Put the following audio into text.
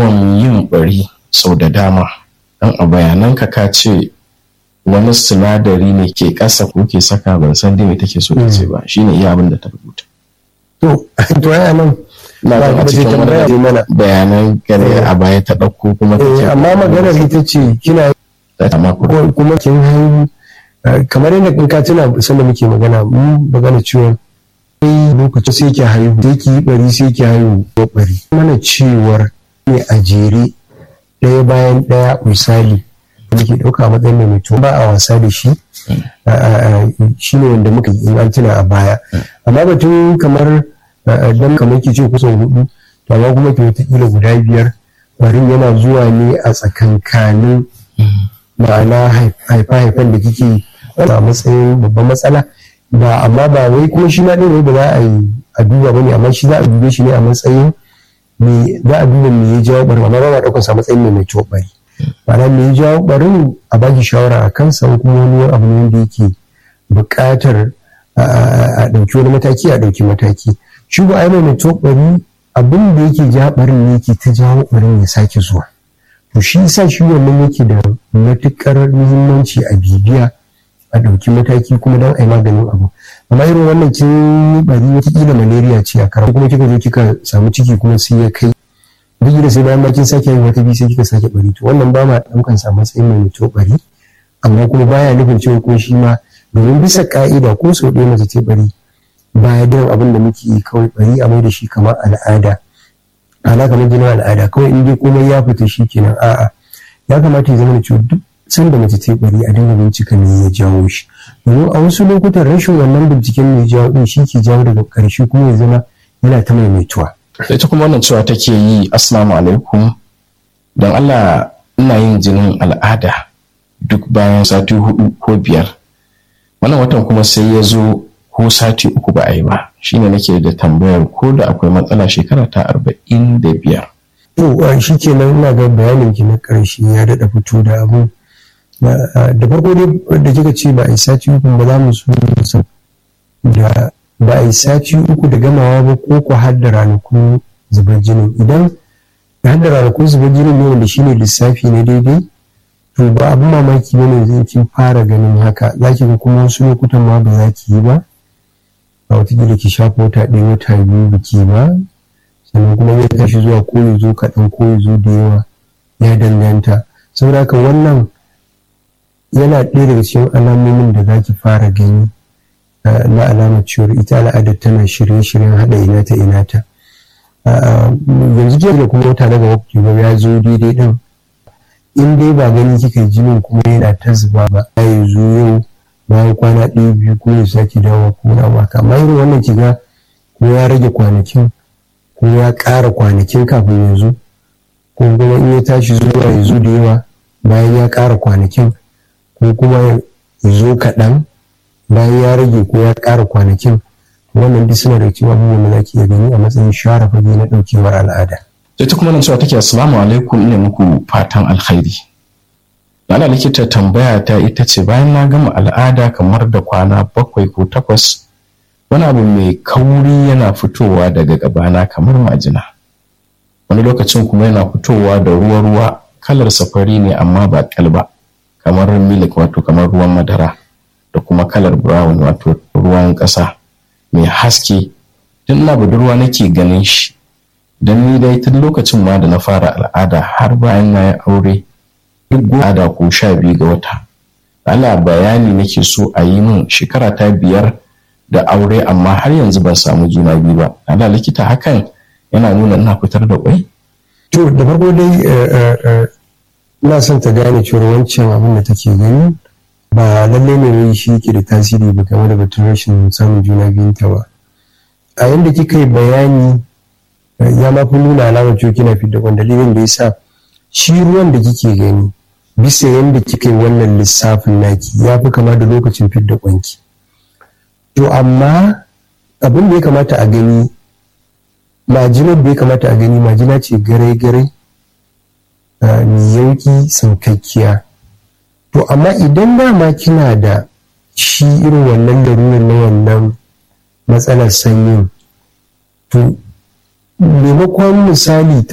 yawan yin bari sau da dama dan a bayananka ka ce wani sinadari ne ke ƙasa ko ke saka ban san dai me take so ta ce ba shine iya abin da ta rubuta to to ai nan na ba ga ba cikin ta tambaya wani mana bayanan gare a baya ta ɗauko kuma ta Eh, ce amma maganar ita ce kina ta ta mako ko- kuma kin haihu eh, kamar yadda in ka tuna sanda muke magana mun magana cewa sai lokacin sai ki haihu sai ki yi bari sai ki haihu ko bari mana cewar ne a jere ɗaya bayan ɗaya misali da muke ɗauka a matsayin mai mutum ba a wasa da shi shi ne wanda muka yi in an tuna a baya amma batun kamar eh, dan kamar ki ce kusan hudu to amma kuma ki wataƙila guda biyar barin yana zuwa ne a tsakankanin ma'ana haifa-haifan da kike a matsayin babban matsala ba amma ba wai kuma shi na ɗin ba za a yi a duba ba ne amma shi za a dube shi ne a matsayin me za a duba me ya jawo ɓarin amma ba ma ɗaukar sa matsayin mai mai ciwo ɓari ma'ana me ya jawo ɓarin a baki shawara a kansa ko kuma wani abu ne wanda yake buƙatar a a ɗauki wani mataki a ɗauki mataki shi ba a yi mai ciwo ɓari abin da yake ja ɓarin ne yake ta jawo ɓarin ya sake zuwa to shi yasa shi wannan yake da matukar muhimmanci a bibiya a ɗauki mataki kuma don a yi maganin abu amma irin wannan kin yi bari watakila malaria ce a karan kuma kika zo kika samu ciki kuma sai ya kai duk da sai bayan ma kin sake yin wata biyu sai kika sake bari to wannan ba ma ɗaukan sa matsayin mai mutu bari amma kuma baya nufin cewa ko shi ma domin bisa ka'ida ko sau ɗaya mace ce bari baya da abin da muke yi kawai bari a mai da shi kamar al'ada ana kamar jinin al'ada kawai in dai komai ya fita shi kenan a'a ya kamata ya zama da cewa duk sanda mace ta yi bari a dinga bincika me ya jawo shi domin a wasu lokutan rashin wannan binciken me ya jawo din shi ke jawo daga ƙarshe kuma ya zama yana ta maimaituwa ita kuma wannan cewa take yi assalamu alaikum don Allah ina yin jinin al'ada duk bayan sati hudu ko biyar wannan watan kuma sai ya zo ko sati uku ba a yi ba shine nake da tambayar ko da akwai matsala shekara ta arba'in da biyar to shi kenan ina ga bayanin ki na ƙarshe ya daɗa fito da abu da farko dai da kika ce ba a yi sati uku ba za mu so da ba a yi sati uku da gamawa ba ko ku har da ranakun zubar jinin idan har da ranakun zubar jinin ne wanda shine lissafi na daidai to ba abin mamaki bane zai kin fara ganin haka za ki ga kuma wasu lokutan ma ba za ki yi ba a watakila ki shafa wata ɗaya wata biyu biki ba sannan kuma ya tashi zuwa ko ya zo kaɗan ko ya zo da yawa ya danganta saboda haka wannan yana ɗaya daga cikin alamomin da za ki fara gani na alamar cewar ita al'adar tana shirye-shiryen haɗa ina ta ina ta yanzu ke da kuma wata daga wakti ba ya zo daidai ɗin in dai ba gani kika jinin kuma yana ta zuba ba ya zo yau bayan kwana ɗaya biyu kuma ya sake dawo ko na maka amma irin wannan kiga ko ya rage kwanakin ko ya ƙara kwanakin kafin yanzu ko kuma in ya tashi zuwa ya zo da yawa bayan ya ƙara kwanakin ko kuma ya zo kaɗan bayan ya rage ko ya ƙara kwanakin wannan duk suna da cewa abubuwan da zaki iya gani a matsayin share fage na ɗaukewar al'ada. ita kuma nan cewa take assalamu alaikum ina muku fatan alkhairi ana likita tambaya ta ita ce bayan na gama al'ada kamar da kwana bakwai ko takwas wani abu mai kauri yana fitowa daga gabana kamar majina wani lokacin kuma yana fitowa da ruwa-ruwa kalar safari ne amma ba kalba kamar milik wato kamar ruwan madara da kuma kalar brown wato ruwan ƙasa mai haske tun na budurwa nake ganin shi don ni dai tun lokacin ma da na fara al'ada har bayan na yi aure duk al'ada ko sha biyu ga wata Allah bayani nake so a yi min shekara ta biyar da aure amma har yanzu ban samu juna biyu ba Allah likita hakan yana nuna ina fitar da kwai to da farko dai ina son ta gane cewa wancan abin da take gani ba lallai ne wai shi ke da tasiri ba game da batun rashin samun juna biyun ta ba a yanda kika yi bayani ya ma fi nuna alamar cewa kina fidda kwan dalilin da ya sa shi ruwan da kike gani bisa yanda kika yi wannan lissafin naki ya fi kama da lokacin fidda kwanki to amma abin da ya kamata a gani majinar da ya kamata a gani majina ce garai-garai mai yauki sankakkiya to amma idan dama kina da shi irin wannan larurar na wannan matsalar sanyin to maimakon misali